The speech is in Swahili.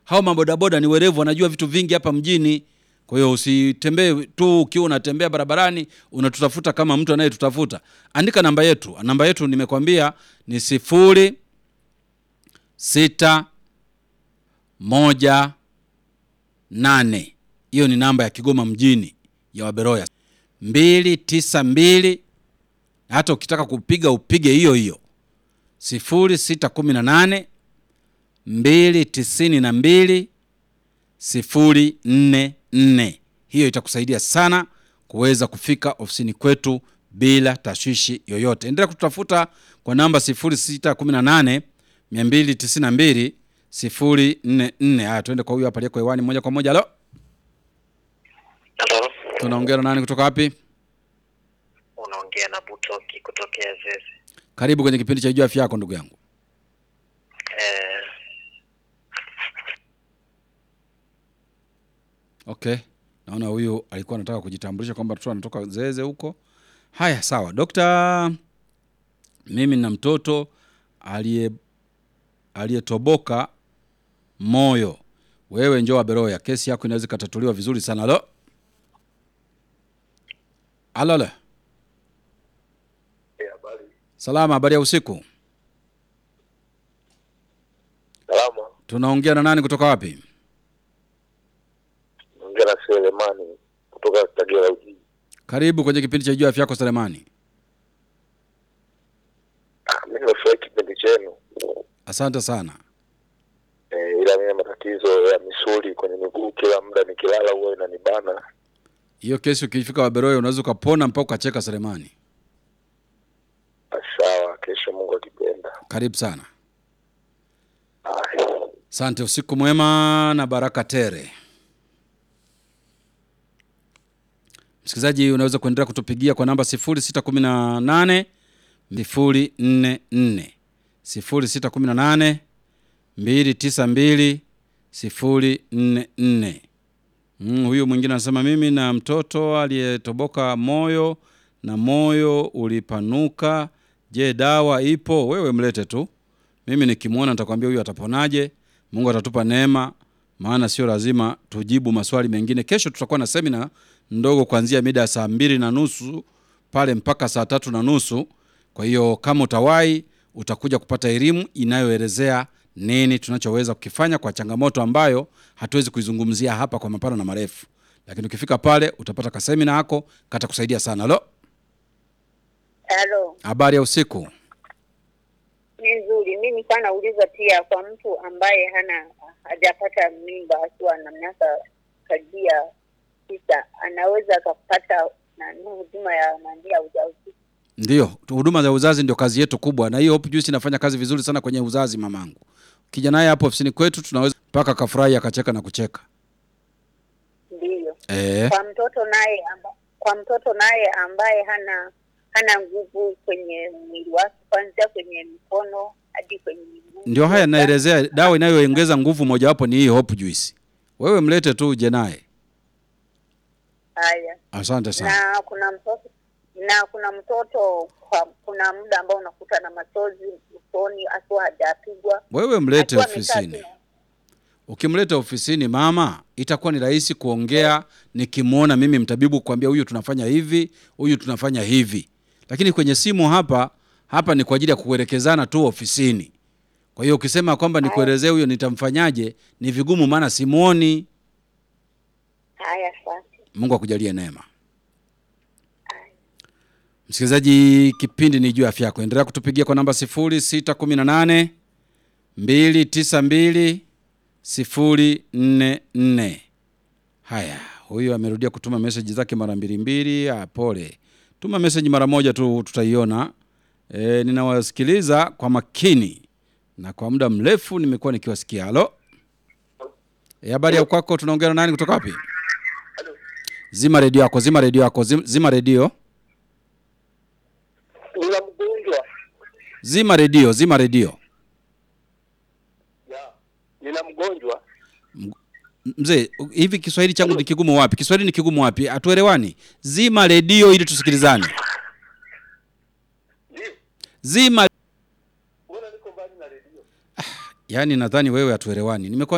hao mabodaboda ni werevu, wanajua vitu vingi hapa mjini. Kwa hiyo usitembee tu ukiwa unatembea barabarani unatutafuta kama mtu anayetutafuta. Andika namba yetu, namba yetu nimekwambia ni sifuri sita moja nane. Hiyo ni namba ya Kigoma mjini ya Waberoya mbili tisa mbili. Hata ukitaka kupiga upige hiyo hiyo sifuri sita kumi na nane mbili tisini na mbili sifuri nne nne. Hiyo itakusaidia sana kuweza kufika ofisini kwetu bila tashwishi yoyote. Endelea kututafuta kwa namba 0618 292 044. Haya, tuende kwa huyu hapa aliyeko hewani moja kwa moja. Halo, Halo, tunaongea na nani kutoka wapi? unaongea na Butoki kutokea Zeze. Karibu kwenye kipindi cha Jua Afya Yako, ndugu yangu. Eh, Okay, naona huyu alikuwa anataka kujitambulisha kwamba tu anatoka Zeze huko. Haya, sawa dokta, mimi na mtoto aliye aliyetoboka moyo. Wewe njoo Aberoya, kesi yako inaweza ikatatuliwa vizuri sana. Halo, halo, halo. Salama, habari ya usiku. salama. Tunaongea na nani kutoka wapi? Naongea na Selemani kutoka Kagera Ujiji. Karibu kwenye kipindi cha Jua Afya Yako, Selemani. Ah, mimi nimefurahi kipindi chenu Asante sana. eh, ila mimi matatizo ya misuli kwenye miguu, kila muda nikilala huwa inanibana. Hiyo kesi ukifika Waberoya unaweza ukapona mpaka ukacheka, Selemani. Ah, Sawa, kesho Mungu akipenda. Karibu sana. Haya. Asante, usiku mwema na baraka tere. Msikilizaji, unaweza kuendelea kutupigia kwa namba 0618 044 0618 292 044. Mm, huyu mwingine anasema mimi na mtoto aliyetoboka moyo na moyo ulipanuka. Je, dawa ipo? Wewe mlete tu, mimi nikimwona nitakwambia huyu ataponaje. Mungu atatupa neema, maana sio lazima tujibu maswali mengine. Kesho tutakuwa na semina ndogo kuanzia mida ya saa mbili na nusu pale mpaka saa tatu na nusu. Kwa hiyo kama utawahi, utakuja kupata elimu inayoelezea nini tunachoweza kukifanya kwa changamoto ambayo hatuwezi kuizungumzia hapa kwa mapana na marefu, lakini ukifika pale utapata kasemina yako katakusaidia sana. Lo, Halo, habari ya usiku. ni nzuri. Mi nilikuwa nauliza pia kwa mtu ambaye hana hajapata mimba akiwa na miaka karibia tisa, anaweza akapata nani huduma ya nani ya ujauzito? Ndio, huduma za uzazi ndio kazi yetu kubwa, na hiyo Hope Juice inafanya kazi vizuri sana kwenye uzazi. Mamangu, ukija naye hapo ofisini kwetu tunaweza mpaka akafurahi akacheka na kucheka. Ndiyo. Eh, Kwa mtoto naye amba, kwa mtoto naye ambaye hana hana nguvu kwenye mwili wake, kuanzia kwenye mikono hadi kwenye miguu. ndio haya naelezea. Dawa inayoongeza nguvu mojawapo ni hii Hope Juice. Wewe mlete tu uje naye. Haya. Asante sana. na kuna mtoto na kuna mtoto kwa, kuna muda ambao unakuta na machozi usoni akiwa hajapigwa Wewe mlete akiwa amekaa ofisini. tu. Ukimleta ofisini mama, itakuwa ni rahisi kuongea nikimwona mimi mtabibu kuambia huyu tunafanya hivi, huyu tunafanya hivi. Lakini kwenye simu hapa hapa ni kwa ajili ya kuelekezana tu ofisini. Kwa hiyo ukisema kwamba nikuelezee huyo nitamfanyaje, ni vigumu, maana simuoni. Haya, asante. Mungu akujalie neema. Msikilizaji, kipindi ni juu ya afya yako. Endelea kutupigia kwa namba 0618 292 044. Haya, huyu amerudia kutuma meseji zake mara mbili mbili. Ah, pole, tuma meseji mara moja tu, tutaiona. E, ninawasikiliza kwa makini na kwa muda mrefu nimekuwa nikiwasikia. Halo, e, habari ya kwako? Tunaongea na nani kutoka wapi? Zima redio yako, zima redio yako, zim- zima redio, Nina mgonjwa. zima redio, zima redio. Ya. Nina mgonjwa. Mzee, u- hivi Kiswahili changu ni kigumu wapi? Kiswahili ni kigumu wapi? Hatuelewani. Zima redio ili tusikilizane. Ndio. Zima. Mbona niko mbali na redio? Yaani nadhani wewe hatuelewani. Nimekuwa